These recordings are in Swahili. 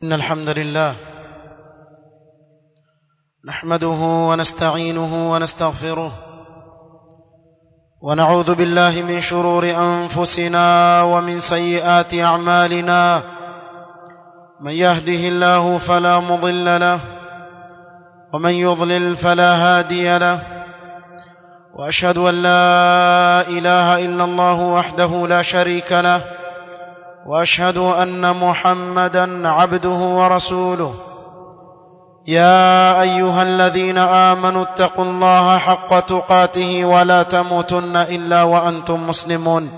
إن الحمد لله نحمده ونستعينه ونستغفره ونعوذ بالله من شرور أنفسنا ومن سيئات أعمالنا من يهده الله فلا مضل له ومن يضلل فلا هادي له واشهد ان لا اله الا الله وحده لا شريك له واشهد ان محمدا عبده ورسوله يا ايها الذين امنوا اتقوا الله حق تقاته ولا تموتن الا وانتم مسلمون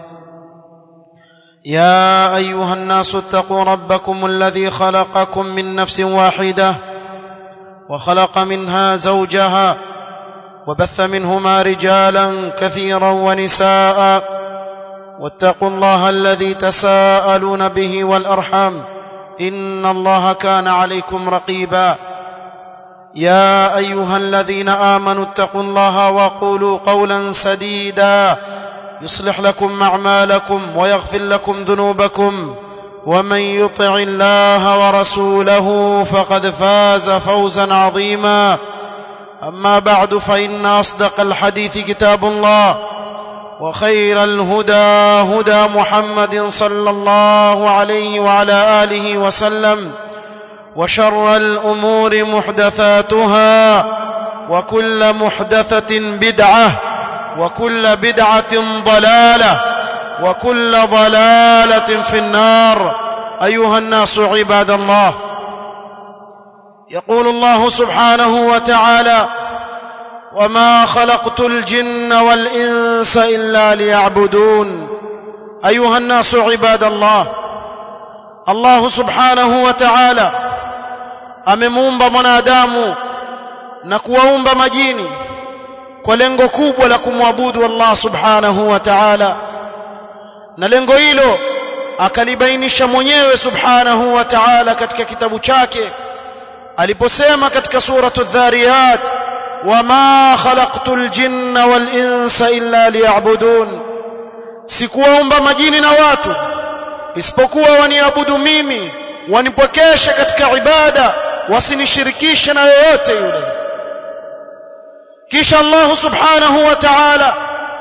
يا ايها الناس اتقوا ربكم الذي خلقكم من نفس واحده وخلق منها زوجها وبث منهما رجالا كثيرا ونساء واتقوا الله الذي تساءلون به والارحام ان الله كان عليكم رقيبا يا ايها الذين امنوا اتقوا الله وقولوا قولا سديدا يصلح لكم اعمالكم ويغفر لكم ذنوبكم ومن يطع الله ورسوله فقد فاز فوزا عظيما اما بعد فان اصدق الحديث كتاب الله وخير الهدى هدى محمد صلى الله عليه وعلى اله وسلم وشر الامور محدثاتها وكل محدثه بدعه وكل بدعه ضلاله وكل ضلاله في النار ايها الناس عباد الله يقول الله سبحانه وتعالى وما خلقت الجن والانس الا ليعبدون ايها الناس عباد الله الله سبحanahu wa ta'ala amemuumba mwanadamu na kuwaumba majini kwa lengo kubwa la kumwabudu Allah subhanahu wa ta'ala na lengo hilo akalibainisha mwenyewe subhanahu wa ta'ala katika kitabu chake aliposema katika suratu dhariyat wama khalaqtul jinna wal insa illa liya'budun sikuwaumba majini na watu isipokuwa waniabudu mimi wanipokeshe katika ibada wasinishirikishe na yoyote yule kisha Allah subhanahu wa ta'ala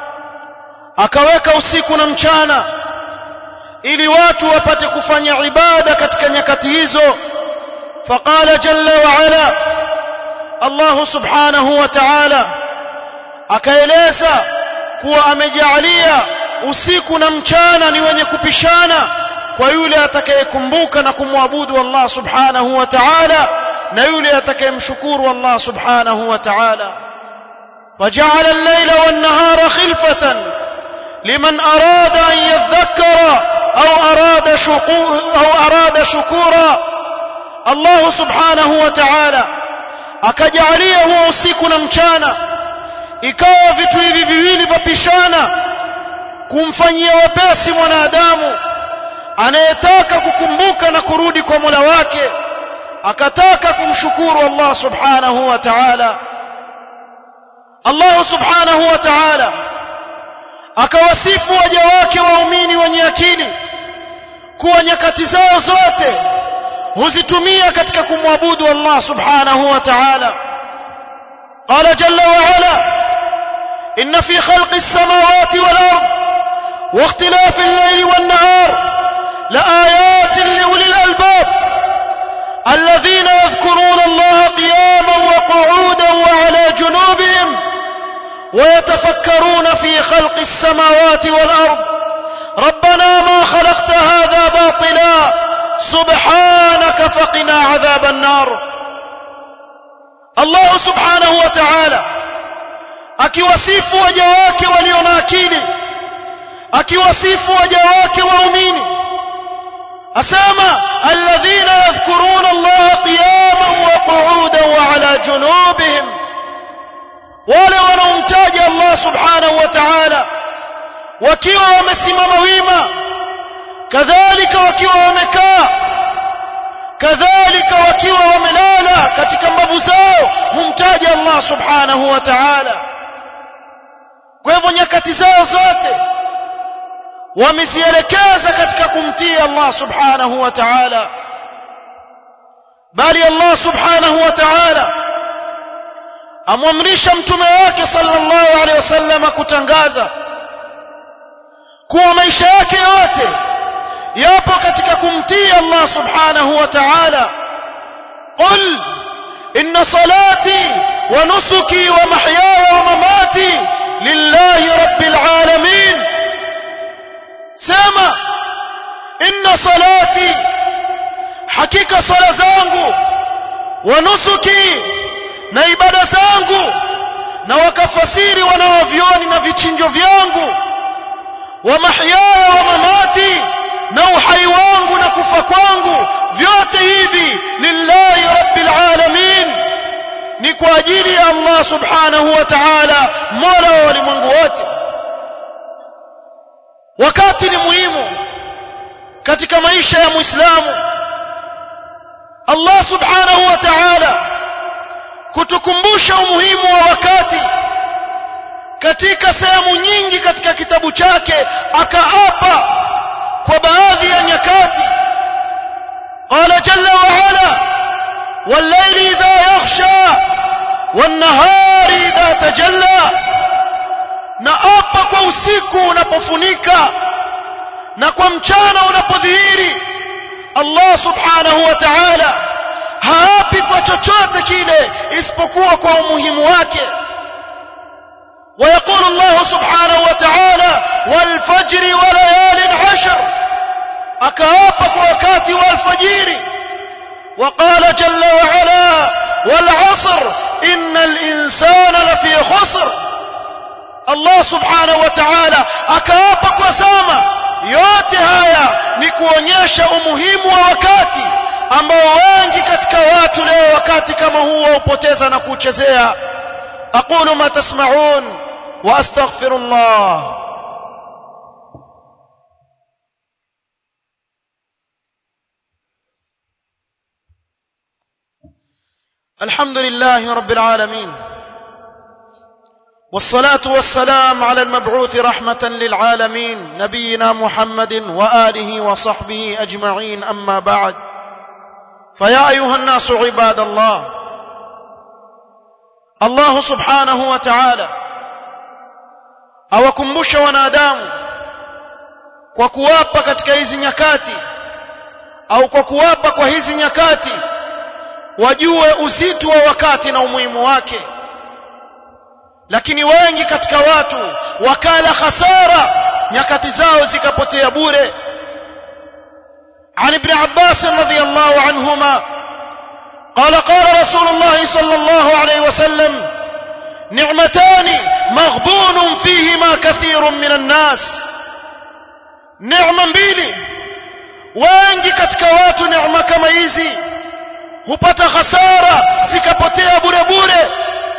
akaweka usiku na mchana ili watu wapate kufanya ibada katika nyakati hizo فقال جل وعلا الله سبحانه وتعالى akaeleza kuwa amejalia usiku na mchana ni wenye kupishana kwa yule atakayekumbuka na kumwabudu Allah subhanahu wa ta'ala na yule atakayemshukuru Allah subhanahu wa ta'ala فجعل الليل والنهار خلفة لمن أراد أن يذكر أو أراد شكور أو أراد شكورا Allah subhanahu wa ta'ala akajalia huo usiku na mchana ikawa vitu hivi viwili vapishana kumfanyia wepesi mwanadamu anayetaka kukumbuka na kurudi kwa Mola wake akataka kumshukuru Allah subhanahu wa ta'ala Allah subhanahu wa ta'ala akawasifu waja wake waumini wenye akili kuwa nyakati zao zote huzitumia katika kumwabudu Allah subhanahu wa ta'ala qala jalla wa ala inna fi khalqi as-samawati wal ard wa ikhtilafi al-layli wan nahar la ayatin li ulil albab alladhina yadhkuruna Allah qiyaman wa qu'udan wa ala junubihim ويتفكرون في خلق السماوات والأرض ربنا ما خلقت هذا باطلا سبحانك فقنا عذاب النار الله سبحانه وتعالى akiwasifu waja wake walio na akili akiwasifu waja wake waumini asema alladhina yadhkuruna Allah qiyaman wa qu'udan wa ala junubihim wale wanaomtaja Allah subhanahu wa ta'ala wakiwa wamesimama wima kadhalika wakiwa wamekaa kadhalika wakiwa wamelala katika mbavu zao humtaja Allah subhanahu wa ta'ala kwa hivyo nyakati zao zote wamezielekeza katika kumtii Allah subhanahu wa ta'ala bali Allah subhanahu wa ta'ala amwamrisha mtume wake sallallahu alaihi wasallam kutangaza kuwa maisha yake yote yapo katika kumtii Allah subhanahu wa ta'ala qul inna salati wa nusuki wa mahyaya wa mamati lillahi rabbil alamin sema inna salati hakika sala zangu wa nusuki na ibada zangu na wakafasiri wanaovioni na vichinjo vyangu wa mahyaya wa mamati na uhai wangu na kufa kwangu vyote hivi lillahi rabbil alamin ni kwa ajili ya Allah subhanahu wa ta'ala mola wa walimwengu wote wakati ni muhimu katika maisha ya muislamu Allah subhanahu wa ta'ala kutukumbusha umuhimu wa wakati katika sehemu nyingi katika kitabu chake akaapa kwa baadhi ya nyakati qala jalla wa ala wal-layli idha yaghsha wan-nahari idha tajalla na apa kwa usiku unapofunika na kwa mchana unapodhihiri Allah subhanahu wa ta'ala haapi kwa chochote kile isipokuwa kwa umuhimu wake ويقول الله سبحانه وتعالى والفجر وليال عشر أكاابك وكاتي والفجير وقال جل وعلا والعصر إن الإنسان لفي خسر الله سبحانه وتعالى أكاابك وسامة yote haya ni kuonyesha umuhimu wa wakati ambao wengi katika watu leo wakati kama huu waupoteza na kuchezea aqulu ma tasma'un wa astaghfirullah الحمد لله رب العالمين والصلاة والسلام على المبعوث رحمة للعالمين نبينا محمد وآله وصحبه أجمعين أما بعد فيا أيها الناس عباد الله الله سبحانه وتعالى awakumbusha wanadamu kwa kuwapa katika hizi nyakati au kwa kuwapa kwa hizi nyakati wajue uzito wa wakati na umuhimu wake lakini wengi katika watu wakala khasara nyakati zao zikapotea bure عن ابن عباس رضي الله عنهما قال قال رسول الله صلى الله عليه وسلم نعمتان مغبون فيهما كثير من الناس نعمه mbili wengi katika watu neema kama hizi hupata hasara zikapotea bure bure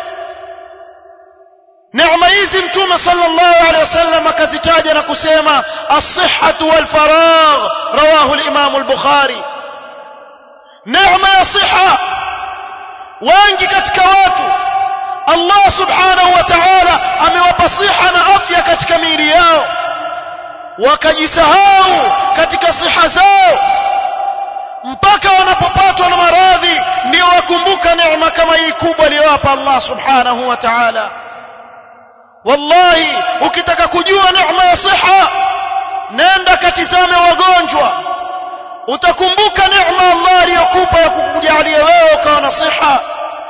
neema hizi mtume sallallahu alaihi wasallam akazitaja na kusema as-sihhatu wal faragh rawahu al-imam al-bukhari neema ya siha wengi katika watu Allah subhanahu wa ta'ala amewapa siha na afya katika miili yao wakajisahau katika siha zao mpaka wanapopatwa na maradhi ndio wakumbuka neema kama hii kubwa aliyowapa Allah subhanahu wa ta'ala wallahi ukitaka kujua neema ya siha nenda katizame wagonjwa utakumbuka neema Allah aliyokupa ya kukujalia wewe ukawa na siha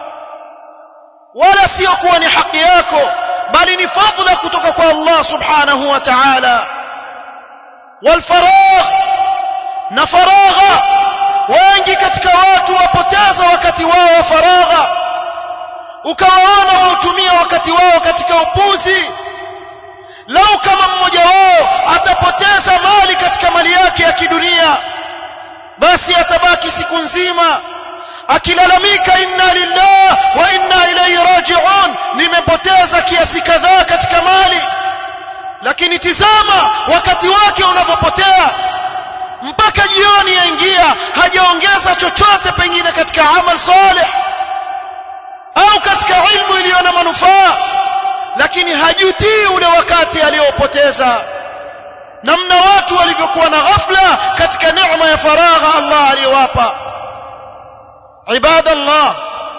wala sio kuwa ni haki yako bali ni fadhila kutoka kwa Allah subhanahu wa ta'ala والفراغ na faragha wengi katika watu wapoteza wakati wao wa faragha ukawaona wautumia wakati wao katika upuzi lau kama mmoja wao atapoteza mali katika mali yake ya kidunia basi atabaki siku nzima akilalamika inna lillah wa inna ilayhi raji'un nimepoteza kiasi kadhaa katika mali lakini tizama wakati wake unavyopotea mpaka jioni yaingia hajaongeza chochote pengine katika amal salih au katika ilmu iliyo na manufaa lakini hajutii ule wakati aliopoteza namna watu walivyokuwa na ghafla katika neema ya faragha Allah aliyowapa عباد الله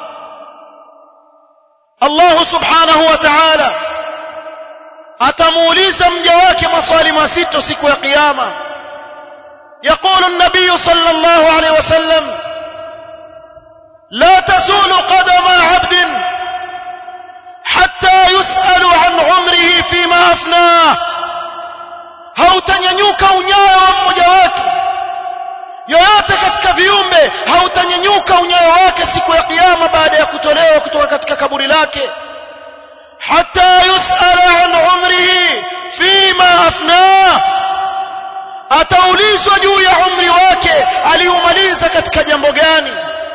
الله سبحانه وتعالى atamuuliza mja wake maswali mazito siku ya kiyama يقول النبي صلى الله عليه وسلم لا تزول قدم عبد حتى يسأل عن عمره فيما أفناه hautanyanyuka unyayo wa mmoja wetu yoyote katika viumbe hautanyanyuka unyayo wake siku ya kiyama baada ya kutolewa kutoka katika kaburi lake hata yusala an umrihi fima afnah ataulizwa juu ya umri wake aliumaliza katika jambo gani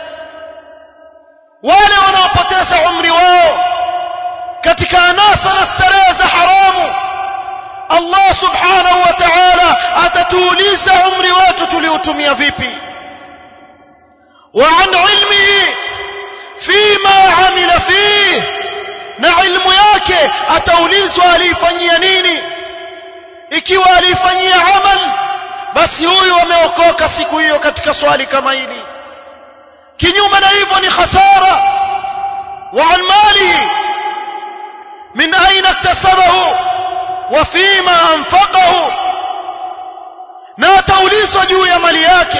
wale wanaopoteza umri wao katika anasa na starehe za haramu Allah subhanahu wa ta'ala atatuuliza umri wetu tuliutumia vipi wa an ilmihi fima amila fihi na ilmu yake ataulizwa aliifanyia nini ikiwa aliifanyia amal basi huyu ameokoka siku hiyo katika swali kama hili kinyume na hivyo ni khasara wa an malihi min aina iktasabahu wa fima anfaqahu na ataulizwa juu ya mali yake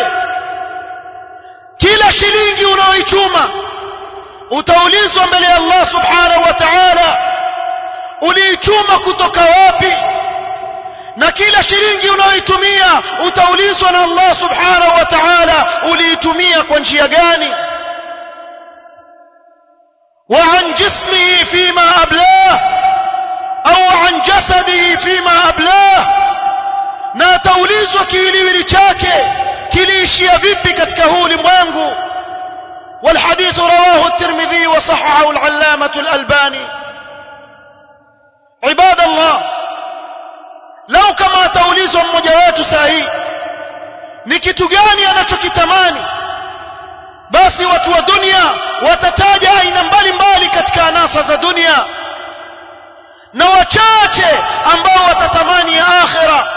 kila shilingi unaoichuma utaulizwa mbele ya Allah subhanahu wa ta'ala uliichuma kutoka wapi na kila shilingi unayoitumia utaulizwa na Allah subhanahu wa ta'ala uliitumia kwa njia gani wa an jismihi fima ablah au an jasadihi fima ablah na ataulizwa kiwiliwili chake kiliishia vipi katika huu ulimwengu والحديث رواه الترمذي وصححه العلامة الألباني عباد الله lau kama ataulizwa mmoja wetu saa hii ni kitu gani anachokitamani basi watu wa dunia watataja aina mbalimbali katika anasa za dunia na wachache ambao watatamani ya akhira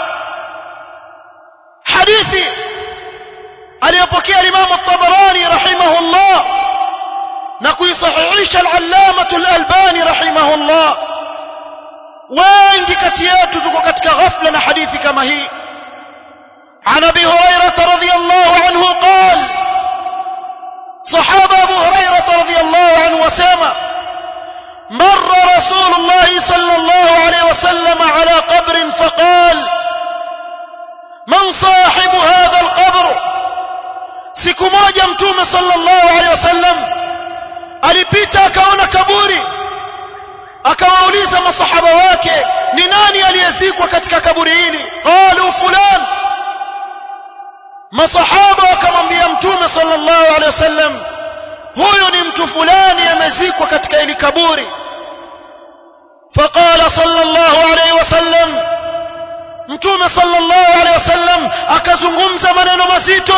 hadithi aliyopokea Imam at-Tabarani rahimahullah na kuisahihisha al-Allamah al-Albani rahimahullah wengi kati yetu tuko katika ghafla na hadithi kama hii عن ابي هريره رضي الله عنه قال صحابه ابو هريره رضي الله عنه وسلم مر رسول الله صلى الله عليه وسلم على قبر فقال من صاحب هذا القبر siku moja mtume sallallahu alaihi wasallam alipita akaona kaburi akawauliza masahaba wake ni nani aliyezikwa katika kaburi hili qalu fulan masahaba wakamwambia mtume sallallahu alaihi wasallam huyu ni mtu fulani amezikwa katika hili kaburi faqala sallallahu alaihi wasallam mtume sallallahu alaihi wasallam akazungumza maneno mazito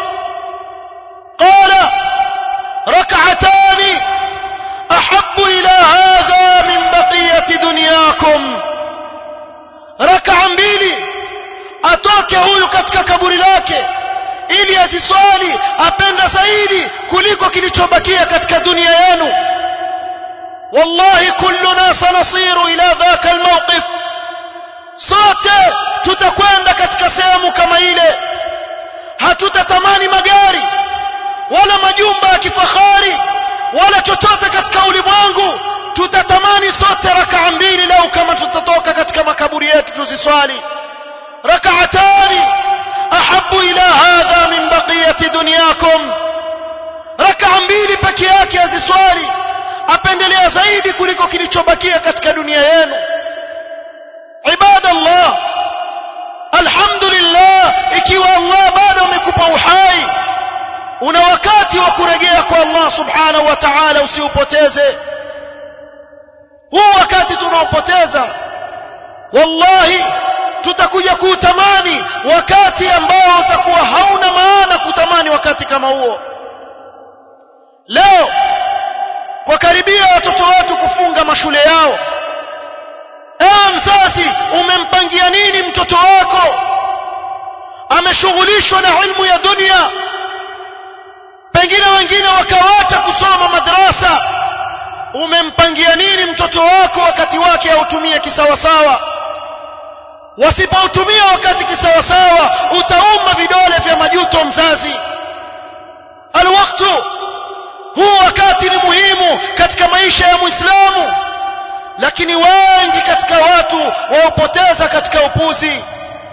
qala rak'atani ahabbu ila hadha min baqiyati dunyakum rak'a mbili atoke huyu katika kaburi lake ili aziswali apenda zaidi kuliko kilichobakia katika dunia yenu wallahi kulluna sanasiru ila dhaka almawqif sote tutakwenda katika sehemu kama ile hatutatamani magari wala majumba ya kifahari wala chochote katika ulimwengu tutatamani sote rakaa mbili lau kama tutatoka katika makaburi yetu tuziswali rakaatani ahabu ila hadha min baqiyati dunyakum rakaa mbili peke yake aziswali apendelea zaidi kuliko kilichobakia katika dunia yenu ibadallah alhamdulillah ikiwa Allah bado amekupa uhai una wakati wa kurejea kwa Allah subhanahu wa ta'ala usiupoteze huu wakati tunaopoteza wallahi tutakuja kuutamani wakati ambao utakuwa hauna maana kutamani wakati kama huo leo kwa karibia watoto wetu kufunga mashule yao ewe mzazi umempangia nini mtoto wako ameshughulishwa na ilmu ya dunia pengine wengine wakawacha kusoma madrasa umempangia nini mtoto wako wakati wake autumie kisawasawa wasipoutumia wakati kisawasawa utauma vidole vya majuto mzazi alwaktu huu wakati ni muhimu katika maisha ya muislamu lakini wengi katika watu waupoteza katika upuzi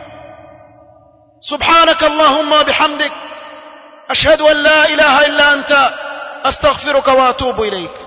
سبحانك اللهم بحمدك أشهد أن لا إله إلا أنت أستغفرك وأتوب إليك